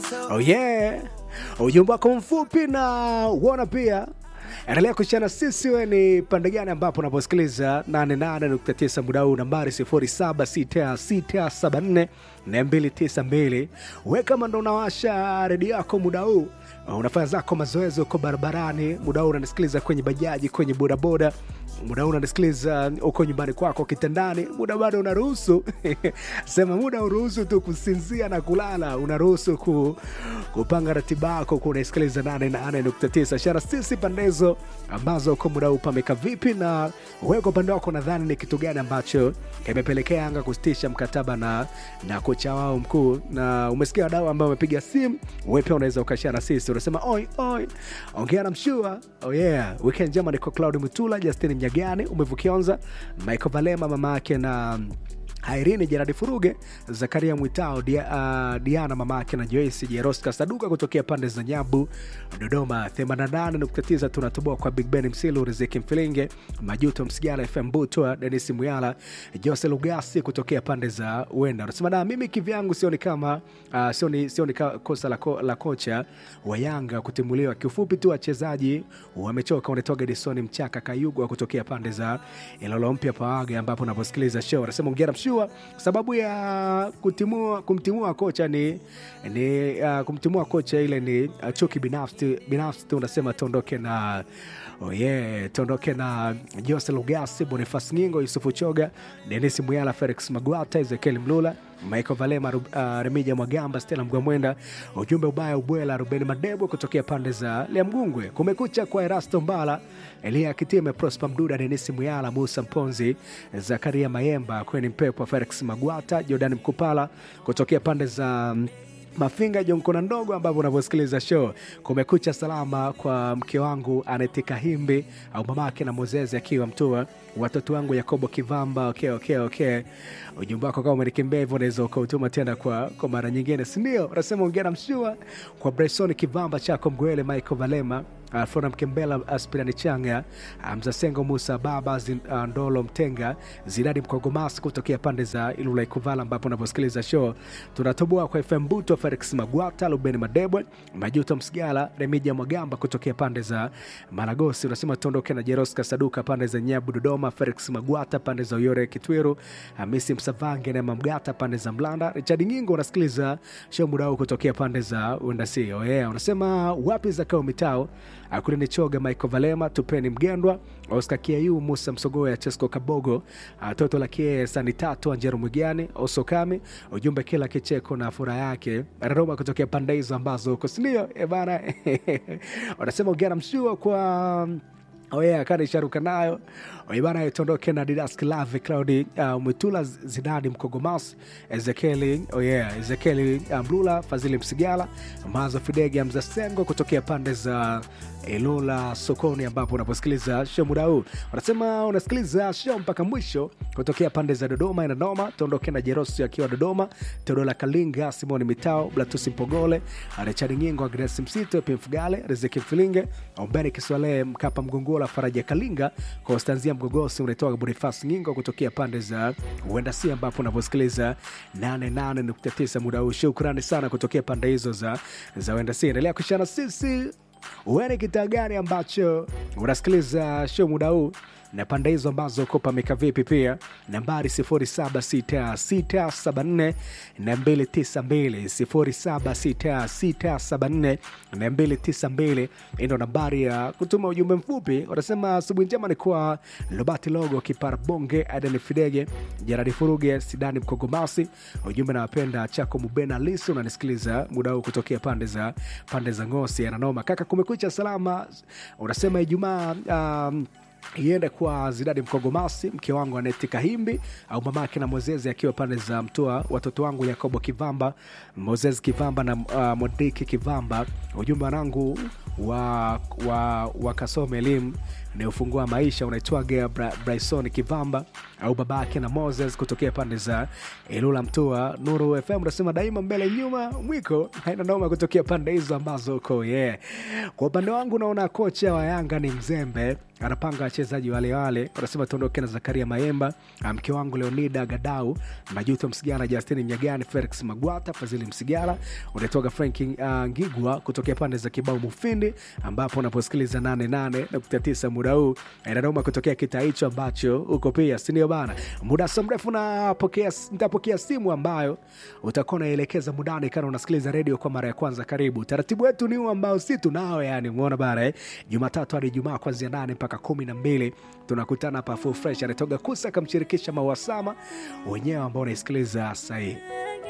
Oh yeah, ujumbe wako mfupi na uona pia endelea kushana sisi. We ni pande gani ambapo unaposikiliza 88.9 muda huu, nambari 076674 na 292. We kama ndo unawasha redio yako muda huu, unafanya zako mazoezi uko barabarani, muda huu unanisikiliza kwenye bajaji, kwenye bodaboda, muda huu unanisikiliza uko nyumbani kwako kitandani, muda bado unaruhusu sema muda uruhusu tu kusinzia na kulala, unaruhusu ku, kupanga ratiba yako, kunaisikiliza 88.9 shara sisi pandezo ambazo uko muda huu pameka vipi, na wewe kwa upande wako nadhani ni kitu gani ambacho kimepelekea Yanga kusitisha mkataba na, na kocha wao mkuu, na umesikia wadau ambao wamepiga simu, wewe pia unaweza ukashare na sisi, unasema oi oi, ongea na mshua. Oh yeah, weekend njema. Niko Claudi Mutula, Justin Mnyagani, umevukionza Michael Valema, mama yake na Irene Jeradi Furuge, Zakaria Mwitao, Dia, uh, Diana mama yake na Joyce Jeroska Saduka kutokea pande za Nyabu, Dodoma 88.9. Tunatoboa kwa Big Ben Msilu, Riziki Mfilinge, Majuto Msigala, FM Butwa, Denis Muyala, Jose Lugasi kutokea pande za Wenda. Unasema na mimi kivyangu sioni kama uh, sioni, sioni ka, kosa la, ko, la kocha wa Yanga kutimuliwa. Kiufupi tu wachezaji wamechoka. Unatoka Edison Mchaka Kayugwa kutokea pande za Ilolo Mpya Pawaga, ambapo unaposikiliza show unasema ongera mshua sababu ya kutimua, kumtimua kocha ni, ni uh, kumtimua kocha ile ni uh, chuki binafsi binafsi tu. Unasema tuondoke na oh yeah, tuondoke na Jose Lugasi, Bonifas Ngingo, Yusufu Choga, Denis Muyala, Felix Magwata, Ezekiel Mlula, Michael Valema, uh, Remija Mwagamba, Stella Mgwamwenda, ujumbe ubaya ubwela, Ruben Madebo kutokea pande za Liamgungwe. Kumekucha kwa Erasto Mbala, Elia Kitime, Prosper Mduda, Denis Muyala, Musa Mponzi, Zakaria Mayemba, Kweni Mpepo, Felix Magwata, Jordan Mkupala kutokea pande za um, Mafinga Jonkona ndogo ambavyo unavyosikiliza show. Kumekucha salama kwa mke wangu Anetika Himbi au mamake na Mozezi akiwa Mtua, watoto wangu Yakobo Kivamba. Okay, okay, okay. Ujumbe wako kama umenikimbia hivyo, unaweza ukautuma tena kwa, kwa mara nyingine, si ndio? Unasema ongera mshua kwa Bryson Kivamba chako Mgwele, Michael Valema Alfona Mkembela, Aspirani Changa, Mzasengo Musa Baba Zin, uh, Ndolo Mtenga, Zidadi Mkogomas kutokea pande za Ilula Ikuvala, ambapo unaposikiliza show tunatoboa kwa FM Buto, Felix Magwata, Lubeni Madebwe, Majuto Msigala, Remija Mwagamba kutokea pande za Maragosi. Unasema tuondoke na Jeroska Saduka pande za Nyabu Dodoma, Felix Magwata pande za Uyore Kitwiru, Hamisi Msavange na Mamgata pande za Mlanda, Richard Nyingo unasikiliza show muda huu kutokea pande za Undasi. Oh yeah, unasema wapi za kao mitao Akulini Choga, Michael Valema, Tupeni Mgendwa, Oscar Kiayu, Musa Msogoya, Chesco Kabogo, Toto la Kie, Sani Tatu, Anjero Mwigani, Osokami, ujumbe kila kicheko na furaha yake Roma kutokea pande hizo ambazo uko sindio? E bana wanasema ugana mshua kwa oye akani sharuka nayo oibana tondoke na Didas Klave Claudi uh, Mwitula Zidadi Mkogomas Ezekieli oye yeah, Ezekieli Mlula Fazili Msigala Mazo Fidege Mzasengo kutokea pande za Ilula sokoni, ambapo unaposikiliza show muda huu wanasema unasikiliza show mpaka mwisho kutokea pande za Dodoma inanoma. Tuondoke na Jerosi akiwa Dodoma, Teodola Kalinga, Simoni Mitao, Blatusi Mpogole, Richard Nyingo, Agnes Msito, Pimfugale, Riziki Mfilinge, Ombeni Kiswale, Mkapa Mgongola, Faraja Kalinga, Konstanzia Mgogosi, unatoka Bonifas Nyingo kutokea pande za Uendasi, ambapo unaposikiliza 88.9 muda huu. Shukrani sana kutokea pande hizo za, za Uendasi. Endelea kushana sisi uene kitaa gani ambacho unasikiliza show muda huu na pande hizo ambazo uko pameka vipi? Pia nambari 076674 na 292 076674 ndo nambari ya kutuma ujumbe mfupi. Wanasema asubuhi njema ni kwa Lobati Logo, Kipara Bonge, Aden Fidege, Jaradi Furuge, Sidani Mkogomasi. Ujumbe nawapenda chako Mubena Lisu, unanisikiliza muda huu kutokea pande za pande za Ngosi ananoma kaka, kumekucha salama. Unasema Ijumaa um, iende kwa Zidadi Mkogomasi, mke wangu Aneti Kahimbi au mamake na Mozezi akiwa pande za Mtoa, watoto wangu Yakobo Kivamba, Mozezi Kivamba na uh, Modiki Kivamba. Ujumbe wanangu wa, wa, wa kasome elimu ni ufunguo wa maisha unaitwaga Bra, Bryson Kivamba au babake na Moses kutokea pande za Ilula Mtua. Nuru FM unasema daima mbele nyuma mwiko haina noma kutokea pande hizo ambazo uko yeah. Kwa upande wangu naona kocha wa Yanga ni mzembe anapanga wachezaji wale wale. Wanasema tuondoke na Zakaria Mayemba, mke wangu Leonida Gadau, Majuto Msigara, Justini Mnyagani, Felix Magwata, Fazili Msigara, unatoka Frank uh, Ngigwa kutokea pande za Kibao Mufindi, ambapo unaposikiliza 88.9 muda huu inanoma kutokea kitaa hicho ambacho uko pia, si ndio bana? Muda so mrefu napokea, nitapokea simu ambayo utakuwa unaelekeza mudani kana unasikiliza redio kwa mara ya kwanza. Karibu, taratibu wetu ni huu ambao si tunao, yani umeona bana eh? Jumatatu hadi Ijumaa kuanzia nane mpaka kumi na mbili tunakutana hapa full fresh. Anatoka Kusa akamshirikisha Mawasama wenyewe ambao unaisikiliza sahii